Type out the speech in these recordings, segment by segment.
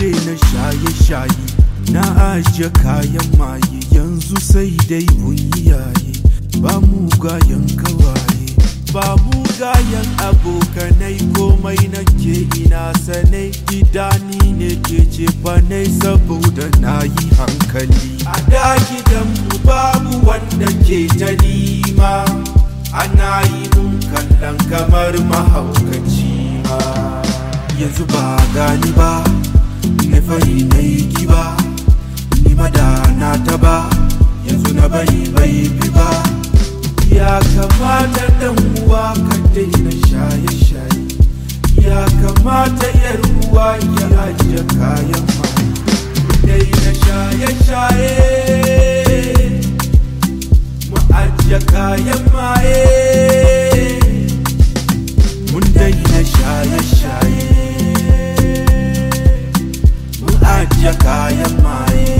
daina shaye-shaye na ajiye kayan maye yanzu sai dai yaye ba mugayen kawaye ba mugayen abokanai komai nake ina sanai gidani ne ke ce fanai saboda na yi hankali a da gidanmu babu wanda ke ta nima ana yi mun kallon kamar mahaukaci ma yanzu ba gani ba na fari na yi kiba ni madana ta ba yanzu na bari bai fi ba ya kamata dan uwa ka daina shaye-shaye ya kamata yar uwa ya ajiye kayan ma daina shaye-shaye mu ajiye kayan maye mun daina shaye-shaye mu ajiye kayan maye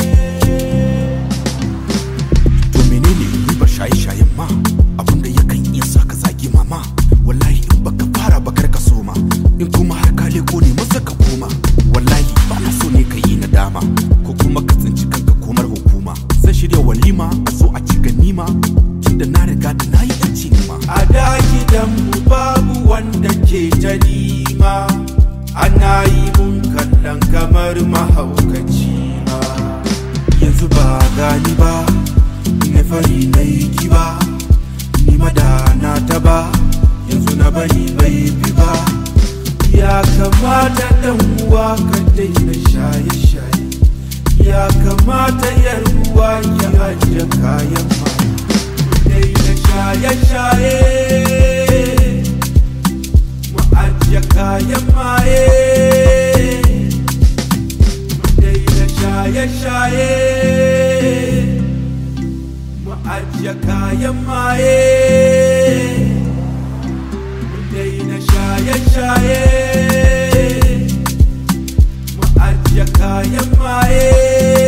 to menene ribar shaye-shayen ma abinda yakan iya sa ka zagi mama wallahi in baka fara bakar ka soma in kuma har ka leko ne masa ka koma wallahi ba na so ne ka yi nadama ko kuma ka tsinci kanka komar hukuma zan shirya walima a zo a ci ganima tunda na riga da na yi yanci nima a da gidanmu babu wanda ke ta nima ana yi mun kallon kamar mahaukaci ma yanzu ba gani ba na fari na yi kiba ni madana ta ba yanzu na bari bai fi ba ya kamata dan uwa ka daina shaye-shaye ya kamata yar uwa ya ajiye kayan ma daina shaye-shaye mu ajiye kayan maye mu daina shaye-shaye mu ajiye kayan maye mu daina shaye-shaye mu ajiye kayan maye